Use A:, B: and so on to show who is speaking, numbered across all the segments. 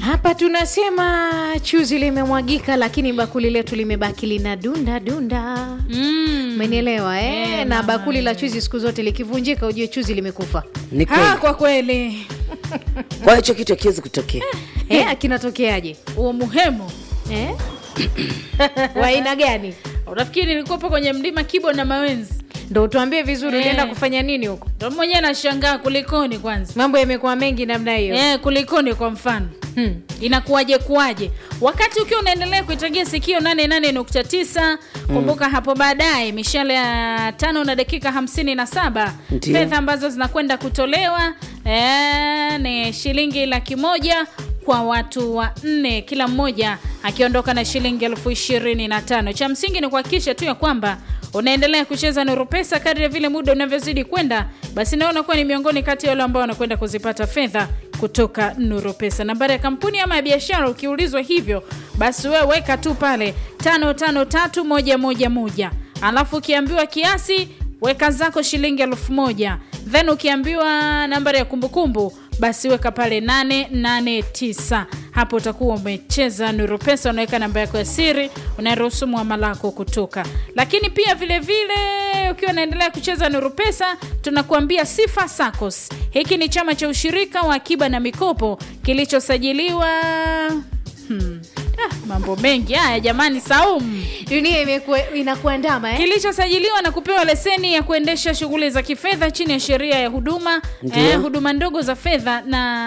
A: Hapa tunasema chuzi limemwagika, lakini bakuli letu limebaki lina dunda dunda.
B: Mm.
A: Umenielewa eh?
B: Eh,
A: na
B: mama,
A: bakuli la
B: eh.
A: chuzi siku zote likivunjika, ujue chuzi limekufa.
C: Ni
B: Ha,
C: kweli.
B: kwa kweli
C: Kwa hicho kitu hakiwezi kutokea.
A: Eh, kinatokeaje
B: huo muhemo
A: eh? wa aina gani?
B: unafikiri nilikuwepo kwenye mlima Kibo na Mawenzi
A: Ndo utuambie vizuri,
B: Eh.
A: ulienda kufanya nini huko?
B: ndo mwenyewe nashangaa kulikoni kwanza
A: Mambo yamekuwa mengi namna hiyo
B: eh, kulikoni kwa mfano
A: hmm.
B: inakuwaje kuwaje wakati ukiwa unaendelea kuitagia sikio 88.9 kumbuka hapo baadaye mishale ya tano na dakika hamsini na saba
C: Ndiyo.
B: fedha ambazo zinakwenda kutolewa eh, ni shilingi laki moja kwa watu wa nne kila mmoja akiondoka na shilingi elfu ishirini na tano cha msingi ni kuhakikisha tu ya kwamba unaendelea kucheza nuru pesa kadri ya vile muda unavyozidi kwenda basi nawe unakuwa ni miongoni kati ya wale ambao wanakwenda kuzipata fedha kutoka nuru pesa nambari ya kampuni ama ya biashara ukiulizwa hivyo basi wewe weka tu pale tano tano tatu moja moja moja alafu ukiambiwa kiasi weka zako shilingi elfu moja then ukiambiwa nambari ya kumbukumbu basi weka pale 889 hapo utakuwa umecheza nuru pesa unaweka namba yako ya siri unaruhusu mwamala wako kutoka lakini pia vile vile ukiwa unaendelea kucheza nuru pesa tunakuambia sifa sacos hiki ni chama cha ushirika wa akiba na mikopo kilichosajiliwa hmm. ah, mambo mengi haya jamani saumu
A: Dunia imekuwa inakuandama eh?
B: kilichosajiliwa na kupewa leseni ya kuendesha shughuli za kifedha chini ya sheria ya huduma
C: Ndiyo.
B: eh, huduma ndogo za fedha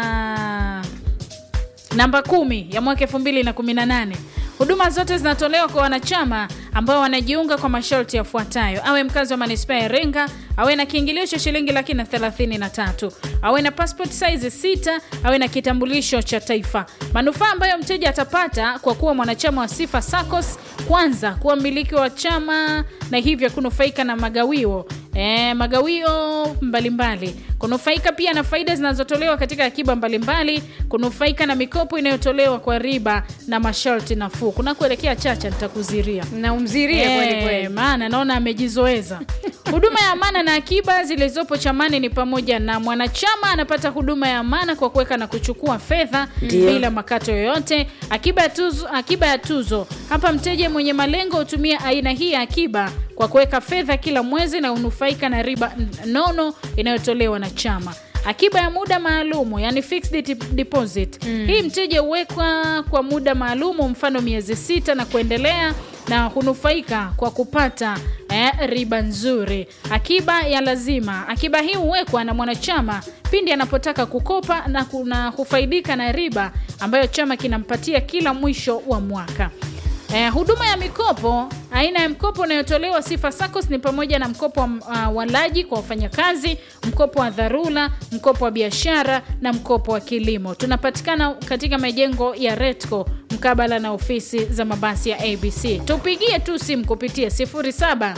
B: na namba kumi ya mwaka 2018 huduma zote zinatolewa kwa wanachama ambao wanajiunga kwa masharti yafuatayo awe mkazi wa manispaa ya iringa awe na kiingilio cha shilingi laki na thelathini na tatu awe na passport size sita awe na kitambulisho cha taifa manufaa ambayo mteja atapata kwa kuwa mwanachama wa sifa sacos kwanza kuwa mmiliki wa chama na hivyo kunufaika na magawio e, magawio mbalimbali kunufaika pia na faida zinazotolewa katika akiba mbalimbali kunufaika na mikopo inayotolewa kwa riba na masharti nafuu kuna kuelekea chacha nitakuziria
A: na umzirie kweli
B: Eh,
A: kweli.
B: maana naona amejizoeza huduma ya amana na akiba zilizopo chamani ni pamoja na mwanachama anapata huduma ya amana kwa kuweka na kuchukua fedha
C: Ndiyo.
B: bila makato yoyote akiba ya tuzo, akiba ya tuzo hapa mteja mwenye malengo hutumia aina hii ya akiba kwa kuweka fedha kila mwezi na unufaika na riba n- nono inayotolewa na chama akiba ya muda maalumu yani fixed dep- deposit mm. hii mteja huwekwa kwa muda maalumu mfano miezi sita na kuendelea na hunufaika kwa kupata eh, riba nzuri akiba ya lazima akiba hii huwekwa na mwanachama pindi anapotaka kukopa na kuna hufaidika na riba ambayo chama kinampatia kila mwisho wa mwaka Eh, huduma ya mikopo aina ya mkopo unayotolewa sifa sacos ni pamoja na mkopo wa uh, walaji kwa wafanyakazi mkopo wa dharura mkopo wa biashara na mkopo wa kilimo tunapatikana katika majengo ya retco mkabala na ofisi za mabasi ya abc tupigie tu simu kupitia 07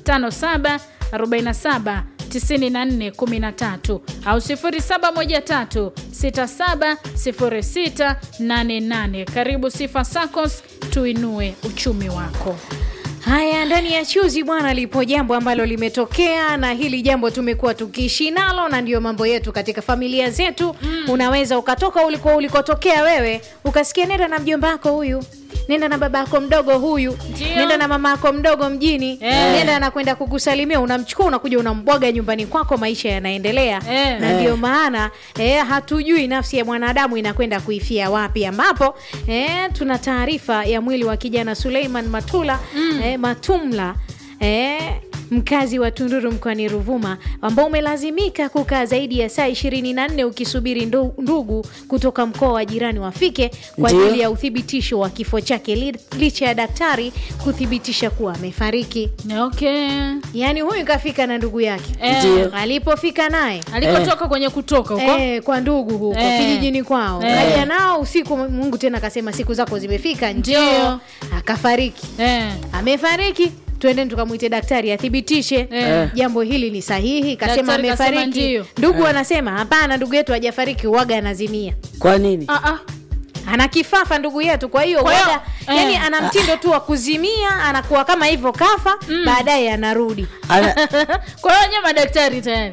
B: 57 47 9413 au 0713670688 karibu sifa sacos tuinue uchumi wako
A: Haya, ndani ya chuzi bwana, lipo jambo ambalo limetokea, na hili jambo tumekuwa tukiishi nalo, na ndiyo mambo yetu katika familia zetu. Mm. Unaweza ukatoka uliko ulikotokea wewe, ukasikia nenda na mjomba wako huyu nenda na baba yako mdogo huyu
B: Ndio.
A: nenda na mama yako mdogo mjini
B: Eh.
A: nenda anakwenda kukusalimia unamchukua unakuja unambwaga nyumbani kwako maisha yanaendelea
B: Eh.
A: na ndio maana eh, hatujui nafsi ya mwanadamu inakwenda kuifia wapi ambapo eh, tuna taarifa ya mwili wa kijana suleiman matula mm. eh, matumla eh, mkazi wa tunduru mkoani ruvuma ambao umelazimika kukaa zaidi ya saa 24 ukisubiri ndu- ndugu kutoka mkoa wa jirani wafike kwa
C: Ndio.
A: ajili ya uthibitisho wa kifo chake li- licha ya daktari kuthibitisha kuwa amefariki
B: okay
A: yaani huyu kafika na ndugu yake
B: Eh.
C: Ndio.
A: alipofika naye
B: alikotoka kwenye kutoka huko
A: Eh, kwa ndugu huko
B: Eh.
A: kijijini kwao
B: Eh.
A: kaja nao usiku mungu tena akasema siku zako zimefika
B: Ndio.
A: njoo akafariki
B: eh.
A: amefariki twendeni tukamwite daktari athibitishe
B: Eh.
A: jambo hili ni sahihi kasema
B: Daktari kasema
A: amefariki
B: ndio.
A: ndugu anasema hapana ndugu yetu hajafariki uwaga anazimia
C: Kwa nini?
B: ah, ah.
A: ana kifafa ndugu yetu kwa hiyo
B: Kwa hiyo,
A: uwaga
B: eh.
A: yani ana mtindo tu wa kuzimia anakuwa kama hivyo kafa baadaye anarudi
C: Ana,
B: kwa hiyo nye madaktari tayari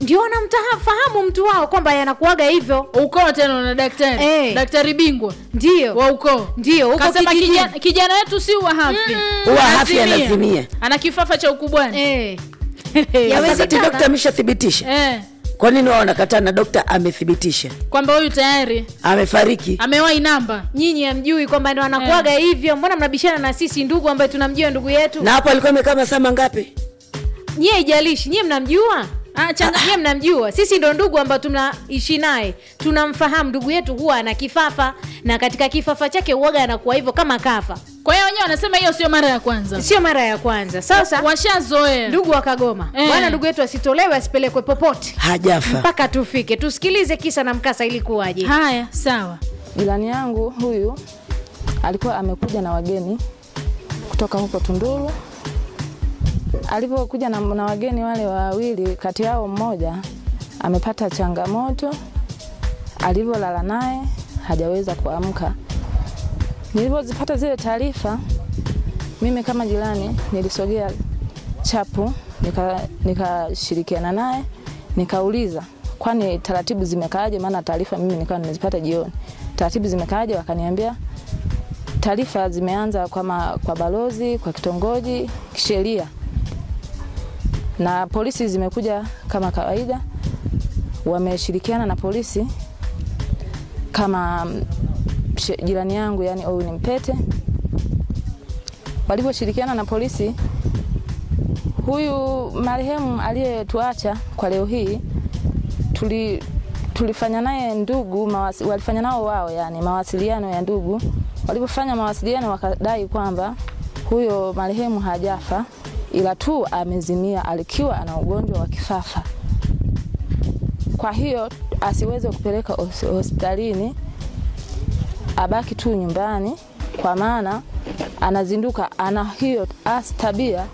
A: ndio wanamfahamu mtu wao kwamba yanakuaga hivyo
B: ukoo tena na daktari
A: Eh.
B: daktari bingwa
A: ndio
B: wa ukoo
A: ndio huko
B: kasema
A: kijijini.
B: kijana, kijana wetu si wa hafi
C: Huwa hafi anazimia.
B: ana kifafa cha ukubwani
A: Eh.
C: Sasa
A: Yawezekana.
C: kati dokta ameshathibitisha,
B: eh,
C: kwa nini wao wanakataa na dokta amethibitisha
B: kwamba huyu tayari
C: amefariki?
B: amewahi namba
A: nyinyi hamjui kwamba ndo anakuaga hivyo mbona mnabishana na sisi ndugu ambaye tunamjua ndugu yetu
C: Na hapo alikuwa amekaa masaa mangapi?
A: nyie ijalishi nyie mnamjua
B: Ah, changa-
A: nyie mnamjua sisi ndo ndugu ambao tunaishi naye tunamfahamu ndugu yetu huwa ana kifafa na katika kifafa chake huaga anakuwa hivyo kama kafa
B: kwa hiyo wenyewe wanasema hiyo sio mara ya kwanza
A: sio mara ya kwanza sasa
B: washazoea
A: ndugu wakagoma
B: Eh.
A: bwana ndugu yetu asitolewe asipelekwe popote
C: Hajafa.
A: mpaka tufike tusikilize kisa na mkasa ilikuwaje
B: haya sawa
D: Jirani yangu huyu alikuwa amekuja na wageni kutoka huko Tunduru. Alipokuja na, na wageni wale wawili, kati yao mmoja amepata changamoto, alivyolala naye hajaweza kuamka. Nilipozipata zile taarifa, mimi kama jirani nilisogea chapu nika- nikashirikiana naye nikauliza kwani taratibu zimekaaje maana taarifa mimi nikawa nimezipata jioni taratibu zimekaaje wakaniambia taarifa zimeanza kwa, ma, kwa balozi kwa kitongoji kisheria na polisi zimekuja kama kawaida wameshirikiana na polisi kama mm, she- jirani yangu yani huyu ni mpete walivyoshirikiana na polisi huyu marehemu aliyetuacha kwa leo hii tuli, tulifanya naye ndugu mawasi, walifanya nao wao yani mawasiliano ya ndugu walipofanya mawasiliano wakadai kwamba huyo marehemu hajafa ila tu amezimia alikiwa ana ugonjwa wa kifafa kwa hiyo asiweze kupeleka hos- hospitalini abaki tu nyumbani kwa maana anazinduka ana hiyo as tabia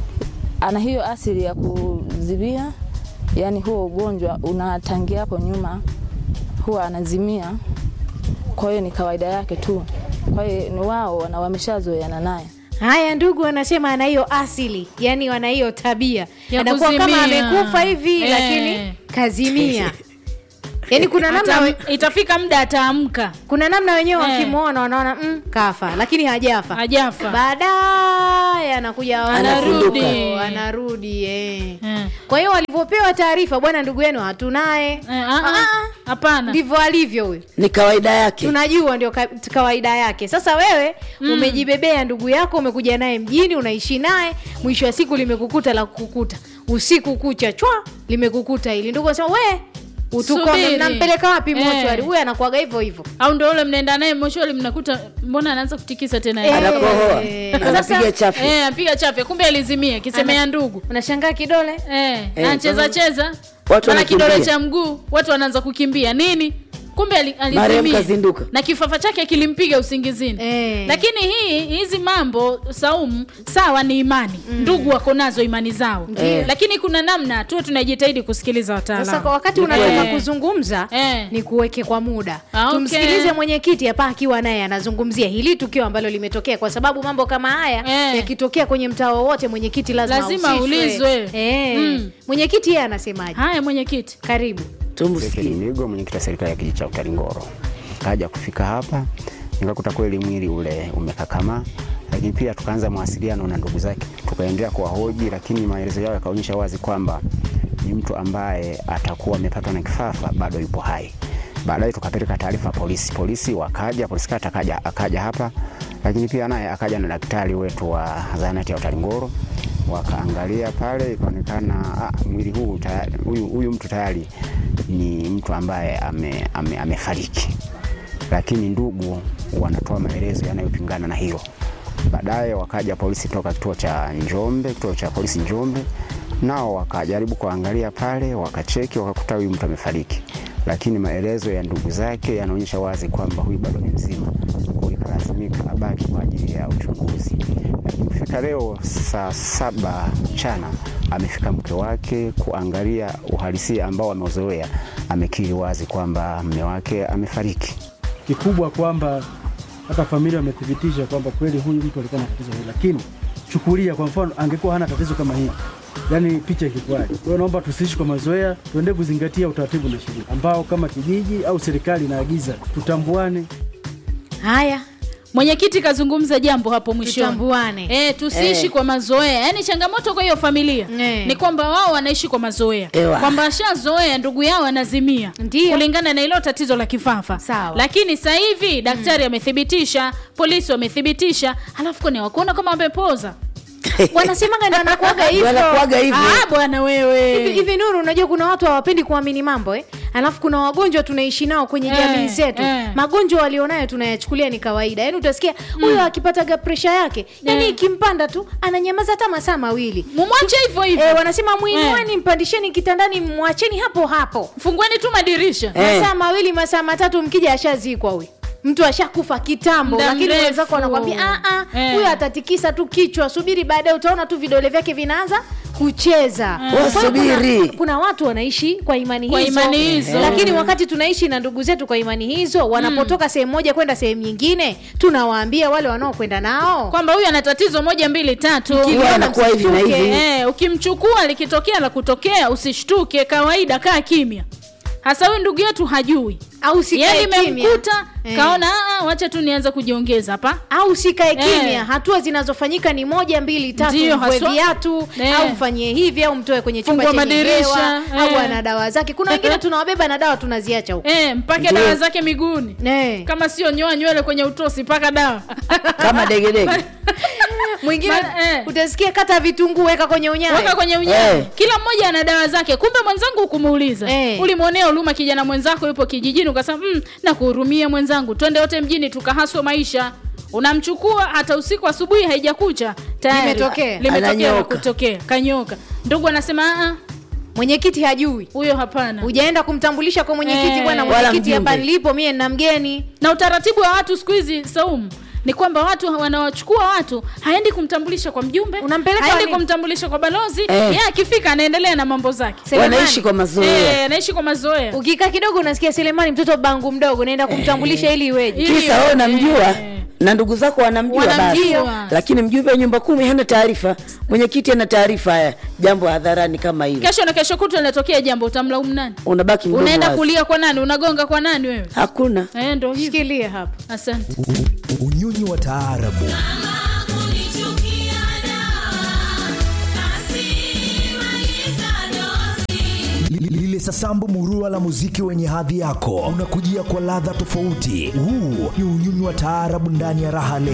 D: ana hiyo asili ya kuzimia yani huo ugonjwa unatangia hapo nyuma huwa anazimia kwa hiyo ni kawaida yake tu kwa hiyo ni wao na wameshazoeana naye
A: haya ndugu wanasema ana hiyo asili yani wana hiyo tabia
B: Ya
A: anakuwa kama
B: kuzimia.
A: amekufa hivi
B: Eh.
A: lakini kazimia yani kuna namna
B: Ata,
A: we,
B: itafika muda ataamka
A: kuna namna wenyewe
B: Eh.
A: wakimwona wanaona mm, kafa lakini hajafa
B: hajafa
A: baadaye anakuja
C: Anazinduka.
A: anarudi anarudi eh.
B: Eh.
A: kwa hiyo walivyopewa taarifa bwana ndugu yenu hatunaye
B: Eh, ah, ah. hapana
A: ndivyo alivyo huyu
C: Ni kawaida yake.
A: tunajua ndio ka, kawaida yake sasa wewe mm. umejibebea ndugu yako umekuja naye mjini unaishi naye mwisho wa siku limekukuta la kukukuta usiku kucha chwa limekukuta hili ndugu asema we utukome
B: Subiri.
A: mnampeleka wapi
B: Eh.
A: mochwari huyu anakuaga hivyo hivyo
B: au ndo ule mnaenda naye moshwali mnakuta mbona anaanza kutikisa tena
A: Eh.
C: Anakohoa.
A: Eh.
C: Anapiga chafu.
B: Eh, apiga chafya kumbe alizimia kisemea ndugu
A: unashangaa kidole
B: eh,
C: Eh,
B: anacheza cheza
C: Watu
B: mara
C: wanakimbia.
B: kidole cha mguu watu wanaanza kukimbia nini kumbe ali-
C: Marehemu
B: alizimia
C: kazinduka.
B: na kifafa chake kilimpiga usingizini
A: Eh.
B: lakini hii hizi mambo saumu sawa ni imani ndugu wako nazo imani zao
C: Ndiyo.
B: lakini kuna namna tu tunajitahidi kusikiliza
A: sasa kwa
B: wataalamu
A: wakati
C: Ni
A: unataka
B: kweli.
A: kuzungumza
B: Eh.
A: ni kuweke kwa muda
B: Ah, okay.
A: tumsikilize mwenyekiti hapa akiwa naye anazungumzia hili tukio ambalo limetokea kwa sababu mambo kama haya
B: Eh.
A: yakitokea kwenye mtaa wowote mwenyekiti lazima
B: Lazima
A: ahusishwe.
B: aulizwe.
A: eh.
B: Mm.
A: mwenyekiti yeye anasemaje
B: haya mwenyekiti
A: karibu
C: Tumsikie.
E: Migo, mwenyekiti wa serikali ya kijiji cha Utalingoro, kaja kufika hapa nikakuta kweli mwili ule umekakamaa, lakini pia tukaanza mawasiliano na ndugu zake, tukaendelea kuwahoji, lakini maelezo yao yakaonyesha wazi kwamba ni mtu ambaye atakuwa amepatwa na kifafa, bado yupo hai. Baadaye tukapeleka taarifa polisi, polisi wakaja, polisi kata akaja, akaja hapa, lakini pia naye akaja na daktari wetu wa zahanati ya Utalingoro wakaangalia pale, ikaonekana ah, mwili huu tayari, huyu, huyu mtu tayari ni mtu ambaye ame, ame, amefariki, lakini ndugu wanatoa maelezo yanayopingana na hilo. Baadaye wakaja polisi toka kituo cha Njombe, kituo cha polisi Njombe, nao wakajaribu kuangalia pale, wakacheki, wakakuta huyu mtu amefariki, lakini maelezo ya ndugu zake yanaonyesha wazi kwamba huyu bado ni mzima, kwa hiyo ikalazimika abaki kwa ajili ya uchunguzi. Lakini kufika leo saa saba mchana amefika mke wake kuangalia uhalisia ambao ameuzoea, amekiri wazi kwamba mme wake amefariki.
F: kikubwa kwamba hata familia wamethibitisha kwamba kweli huyu mtu alikuwa na tatizo hili, lakini chukulia kwa mfano angekuwa hana tatizo kama hili, yani picha ikikwaje. Kwa hiyo naomba tusiishi kwa mazoea, tuende kuzingatia utaratibu na sheria ambao kama kijiji au serikali inaagiza, tutambuane.
A: haya
B: mwenyekiti kazungumza jambo hapo mwishoni
A: tutambuane
B: E, tusiishi
C: Eh.
B: kwa mazoea yaani changamoto kwa hiyo familia
A: Eh.
B: ni kwamba wao wanaishi kwa mazoea
C: Ewa.
B: kwamba ashazoea ndugu yao anazimia
A: Ndiyo.
B: kulingana na ilo tatizo la kifafa
A: Sawa.
B: lakini sasa hivi daktari amethibitisha polisi wamethibitisha halafu kone wakuona kama wamepoza
A: wanasemaga ndo anakuaga hivyo
C: Wanakuaga hivyo.
B: Ah, bwana wewe
A: hivi hivi nuru unajua kuna watu hawapendi kuamini mambo eh? alafu kuna wagonjwa tunaishi nao kwenye
B: Eh,
A: jamii zetu
B: eh.
A: magonjwa walionayo tunayachukulia ni kawaida yaani utasikia huyo akipataga presha yake yani
B: Eh.
A: ikimpanda tu ananyamaza hata masaa mawili
B: mumwache hivyo hivyo
A: eh, wanasema mwinueni mpandisheni kitandani mwacheni hapo hapo
B: fungueni tu madirisha
C: Eh.
A: masaa mawili masaa matatu mkija ashazikwa huyu mtu ashakufa kitambo
B: Muda
A: lakini
B: mrefu.
A: wenzako wanakwambia "Ah, ah,
B: Eh.
A: huyu atatikisa tu kichwa subiri baadaye utaona tu vidole vyake vinaanza kucheza Kwa hiyo
C: Wasubiri.
A: kuna, kuna watu wanaishi kwa imani
B: Kwa
A: hizo,
B: imani hizo.
A: lakini wakati tunaishi na ndugu zetu kwa imani hizo wanapotoka sehemu moja kwenda sehemu nyingine tunawaambia wale wanaokwenda nao
B: kwamba huyu ana tatizo moja mbili tatu
C: Huwa anakuwa hivi na
A: msishtuke.
C: hivi.
B: Eh, ukimchukua likitokea la kutokea usishtuke kawaida kaa kimya hasa huyu ndugu yetu hajui
A: au sikae
B: yani
A: kimya
B: imemkuta
A: Eh.
B: kaona "Ah, ah, wacha tu nianze kujiongeza hapa
A: au sikae kimya
B: Eh.
A: hatua zinazofanyika ni moja mbili tatu
B: Ndiyo,
A: mvue
B: haswa.
A: viatu
B: Eh.
A: au mfanyie hivi au mtoe kwenye chumba
B: Fungua
A: chenye
B: madirisha,
A: hewa au
B: eh.
A: ana dawa zake kuna wengine tunawabeba na dawa tunaziacha huko
B: eh, mpake
C: Ndiyo.
B: dawa zake miguuni
A: Eh.
B: kama sio nyoa nywele kwenye utosi mpaka dawa
C: kama degedege
A: mwingine
B: Ma- eh.
A: utasikia kata vitunguu weka kwenye
B: weka
A: unyayo
B: kwenye unyama
C: Eh.
B: kila mmoja ana dawa zake kumbe mwenzangu ukumuuliza
A: Eh.
B: ulimwonea huruma kijana mwenzako yupo kijijini ukasema mm, nakuhurumia mwenzangu twende wote mjini tukahaswe maisha unamchukua hata usiku asubuhi haijakucha tayari
A: Limetokea.
B: limetokea la
C: Ananyoka.
B: kutokea kanyoka ndugu anasema "Ah, ah,
A: mwenyekiti hajui
B: huyo hapana
A: hujaenda kumtambulisha kwa mwenyekiti
B: Eh.
A: bwana
C: Wala
A: mwenyekiti hapa
C: mjumbe.
A: nilipo mie nina mgeni
B: na utaratibu wa watu siku hizi saumu ni kwamba watu wanawachukua watu haendi kumtambulisha kwa mjumbe
A: Unampeleka
B: haendi
A: wali-
B: kumtambulisha kwa balozi
C: Eh.
B: yeye akifika anaendelea na mambo zake
A: Selemani.
C: wanaishi kwa mazoea
B: Eh, anaishi kwa mazoea
A: ukikaa kidogo unasikia selemani mtoto bangu mdogo naenda kumtambulisha ili iweje
B: Ili-
C: kisa wewe unamjua
B: Eh.
C: na ndugu zako wanamjua basi
B: Wanamjua.
C: lakini mjumbe wa nyumba kumi hana taarifa mwenyekiti ana taarifa haya jambo hadharani kama hilo
B: kesho na kesho kutwa linatokea jambo utamlaumu nani
C: unabaki mdomo
B: unaenda
C: wazi.
B: kulia kwa nani unagonga kwa nani wewe
C: hakuna
B: eh, ndo hivyo
A: shikilia hapa
B: asante
G: unyunyu wa taarabu Li- lile sasambu murua la muziki wenye hadhi yako unakujia kwa ladha tofauti huu ni unyunyu wa taarabu ndani ya raha leo